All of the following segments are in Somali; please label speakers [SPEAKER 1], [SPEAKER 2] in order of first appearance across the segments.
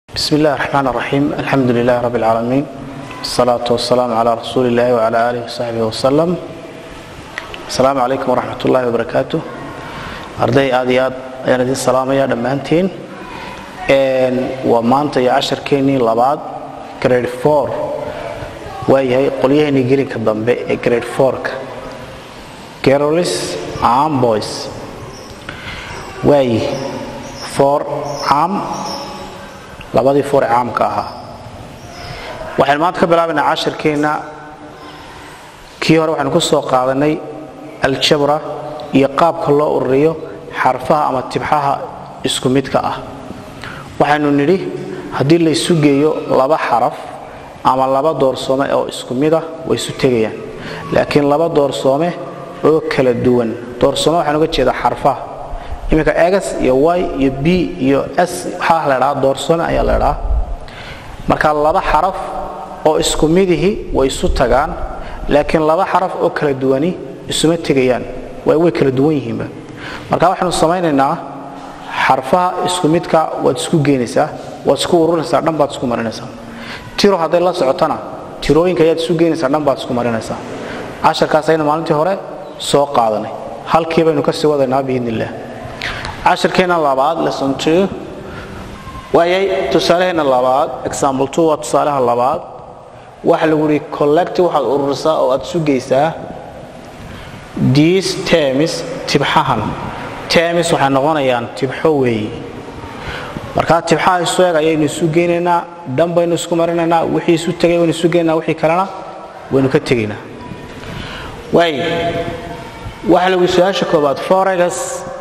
[SPEAKER 1] بسم الله الرحمن الرحيم الحمد لله رب العالمين الصلاة والسلام على رسول الله وعلى آله وصحبه وسلم السلام عليكم ورحمة الله وبركاته أرday aad iyo aad ayaan idin salaamaya dhammaantiin waa maanta iyo casharkeennii labaad grade four waayahay qolyaheenii gelinka dambe ee grade fourka girls and boys waayi four caam labadii four ee caamka ahaa waxaynu maanta ka bilaabaynaa casharkeenna kii hore waxaynu ku soo qaadanay aljabra iyo qaabka loo ururiyo xarfaha ama tibxaha isku midka ah waxaynu nidhi haddii laysu geeyo laba xaraf ama laba doorsoome oo isku mid ah way isu tegayaan laakiin laba doorsoome oo kala duwan doorsoome waxaan uga jeedaa xarfaha iminka egas iyo y iyo b iyo s waxaa la dhaa doorsoome ayaa la dhaa marka laba xaraf oo isku midihi way isu tagaan laakiin laba xaraf oo kala duwani isuma tegayaan way kala duwan yihiinba marka waxaanu samaynaynaa xarfaha isku midka waad isku geenaysaa waad isku ururinaysaa dhan baad isku marinaysaa tiro hadday la socotana tirooyinka ayaad isu geenaysaa dhan baad isku marinaysaa casharkaas aynu maalintii hore soo qaadanay halkii baynu kasii wadaynaa biidn illah casharkeenna labaad lesson two waayay tusaaleheenna labaad example two waa tusaalaha labaad waxa lagu yidhi collect waxaad ururisaa oo aad isu geysaa these terms tibxahan terms waxay noqonayaan tibxo weeye markaa tibxaha isu eg ayaynu isu geynaynaa dhan baynu isku marinaynaa wixii isu tegay waynu isu geynaynaa wixii kalena waynu ka tegaynaa waay waxa lagu su-aasha koobaad forex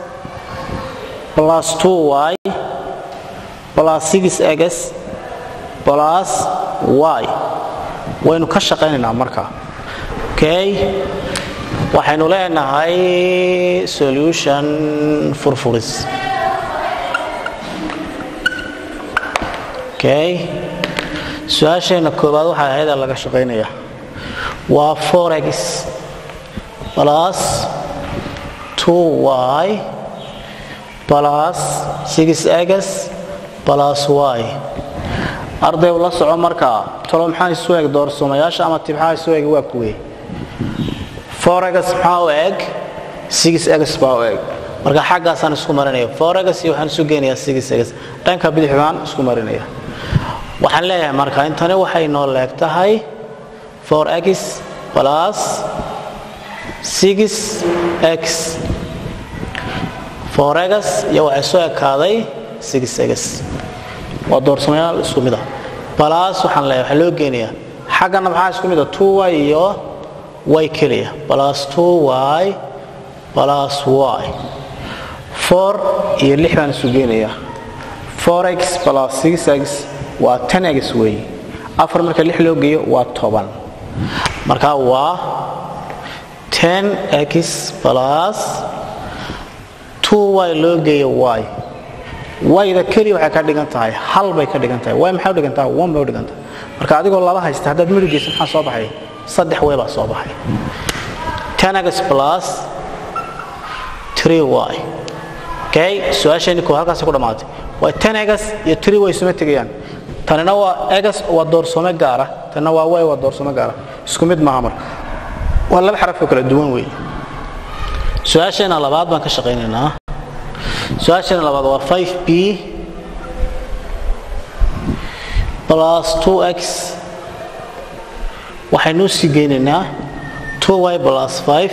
[SPEAKER 1] plus 2y plus 6x plus y waynu ka shaqaynaynaa marka okay waxaynu leenahay solution furfuris okay su-aasheenna koobaad waxay ahayd laga shaqaynaya waa forex plus 2y plus 6x plus y arday la soco markaa talo maxaa isu eg doorsoomayaasha ama tibxaa isu eg waa kuwey forex maxaa u eg 6x baa u eg marka xaggaasaan isku marinaya forex iyo waxaan isu geynayaa 6x dhanka bidix baan isku marinaya waxaan leeyahay marka intani waxay noo leeg tahay 4x plus 6x forex iyo waxay soo ekaaday 6x waa doorsamayaal isku mid ah plus waxaan leeyahay waxaa loo geenayaa xaggana maxaa isku mid ah 2y iyo y keliya plus 2y plus y 4 iyo 6 baan isu geenayaa 4x plus 6x waa 10x weeye afar marka 6 loo geeyo waa 10 marka waa 10x plus 2y loo geeyo y wayda keliya waxay ka dhigan tahay hal bay ka dhigan tahay way maxay u dhigan tahay one bay u dhigan tahay marka adigoo laba haysta haddaad midhigeysa maxaa soo baxay saddex way baa soo baxay 10x plus 3y okay su-aasheenni koo halkaasi ku dhammaatay waa 10x iyo 3 way isuma tegayaan tanina waa x waa doorsome gaara tanina waa y waa doorsome gaara isku mid maaha marka waa laba xaraf oo kala duwan weeye su-aasheena labaad baan ka shaqaynaynaa su-aasheena labaad waa 5b plus 2x waxaynu sii geynaynaa 2y plus 5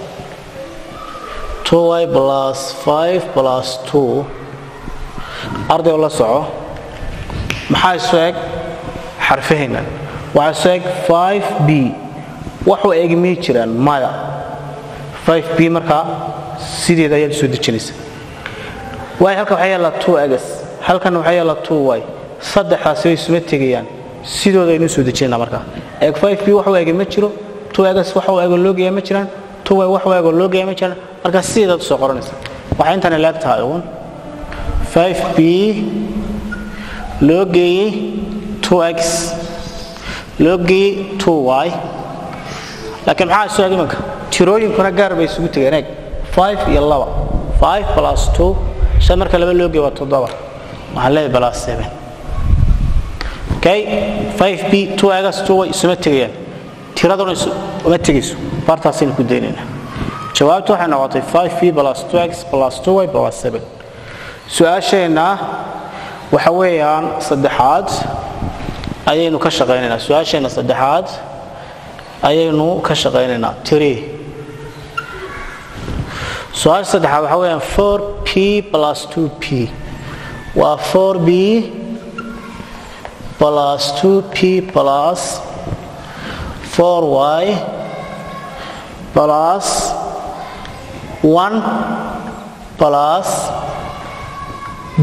[SPEAKER 1] 2y plus 5 plus 2 arday oo la soco maxaa isu eg xarfahaynan waxaa isu eg 5b waxuu eg mii jiraan maya 5b markaa sideeda ayaad soo dejinaysa y halkan waxaa yaallaa 2x halkan waxaa yaallaa 2y saddexdaasi way isuma tegayaan sidooda aynu soo dejinayna markaa eeg 5b waxuu ega ma jiro 2x waxuu ego loo geeyaa ma jiraan 2y waxuu ego loo geeyaa ma jiraan markaa sideedaad soo qoranaysa waxay intani leeg tahay uun 5b loo geeyey 2x loo geeyey 2y laakiin maxaa isu eg imanka tirooyinkuna gaar bay isugu tegeen eeg 5 iyo 2 5 plus 2 shan marka laba loo geeyo waa toddoba waxaan leeyahay plus seven okay 5b 2x 2y isuma tegayaan tiraduna uma tegayso bartaasaynu ku daynaynaa jawaabtu waxay noqotay 5b plus 2x plus 2y plus 7 su-aasheenna waxa weeyaan saddexaad ayaynu ka shaqaynaynaa su-aasheenna saddexaad ayaynu ka shaqaynaynaa tiri su-aasha saddexaad waxa weeyaan 4p plus 2p waa 4b plus 2p plus 4y plus 1 plus b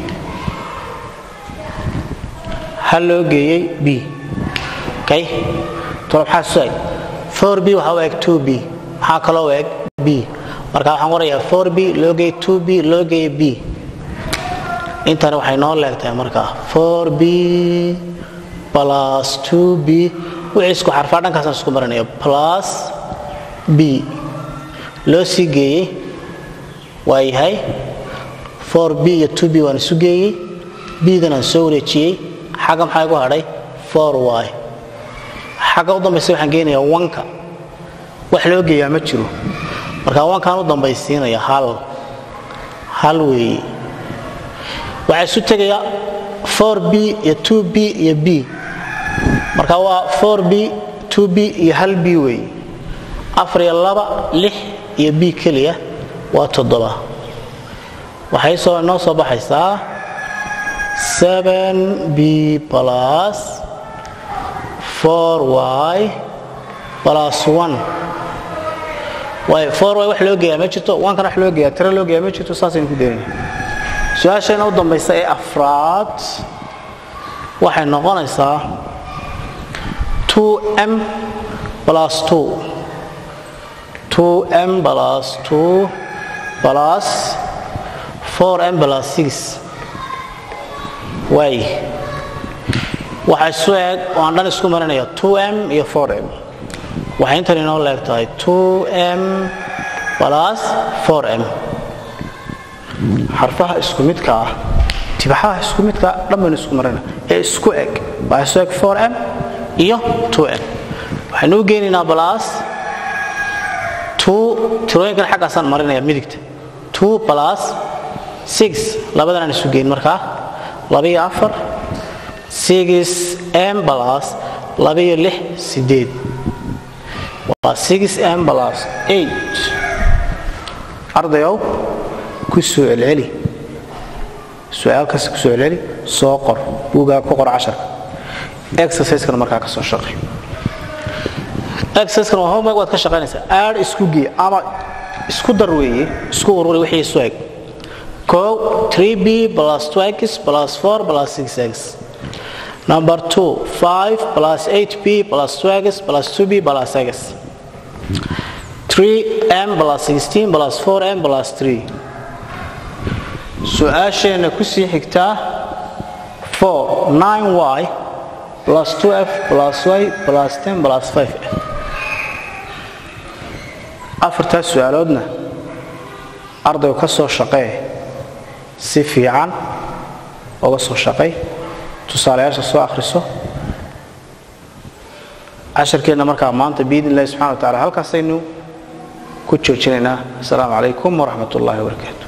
[SPEAKER 1] hal loo geeyey b okay tolo maxaa suay 4b waxaa u eg 2b maxaa kaloo u eg b marka waxaan qorayaa 4b loo geeyey 2b loo geeyey b intani waxay noo leegtahay marka 4b plus 2b wixii isku xarfaa dhankaasaan isku marinaya plus b loo sii geeyey waa yahay 4b iyo 2b waan isu geeyey bdan aan soo wareejiyey xagga maxaa igu hadhay 4y xagga u dambaysa waxaan geynayaa wanka wax loo geeyaa ma jiro marka wankaan u dambaysiinaya hal hal weeye waxaa isu tegaya 4b iyo 2b iyo b marka waa 4b 2b iyo hal b weeye afar iyo laba lix iyo b keliya waa toddoba waxay soo inoo soo baxaysaa 7b plus 4y plus 1 waayo 4y wax loo geeyaa ma jirto wankan wax loo geeyaa tiro loo geeyaa ma jirto saasaynu ku daynaya su-aasheena u dambaysa ee afraad waxay noqonaysaa 2m plus 2 2m plus 2 plus 4m plus 6 waay waxaa isu eg oo aan dhan isku marinaya 2m iyo 4m waxay intan inoo leeg tahay 2m plus 4m xarfaha isku midka ah tibaxaha isku midka dhan baynu isku marina ee isku eg waxaa isu eg 4m iyo 2m waxaynu u geynaynaa plus 2 tirooyinkan xaggaasaan marinaya midigta 2 plus 6 labadan aan isu geyn markaa labiyo afar 6m plus labiyo lix sideed waa 6m plus 8 ardayow ku soo celceli su-aal kasta ku soo celceli soo qor buugaa ku qor casharka exerciseskana markaa ka soo shaqi exerciskan waa homework waad ka shaqaynaysaa aad isku gee ama isku dar weeye isku ururi wixii isu eg kow 3b plus 2x plus 4 plus 6x number 2 5 plus 8b plus 2x plus 2b plus x 3m plus 16 plus 4m plus 3 su-aasheenna ku sii xigtaa 4 9y plus 2f plus y plus 10 plus 5f afartaas su-aaloodna ardaygu ka soo shaqee si fiican oga soo shaqay tusaalayaasha soo akhriso casharkeenna markaa maanta biidn illahi subxana wa tacala halkaasaynu ku joojinaynaa asalaamu calaykum waraxmat ullahi wabarakaatu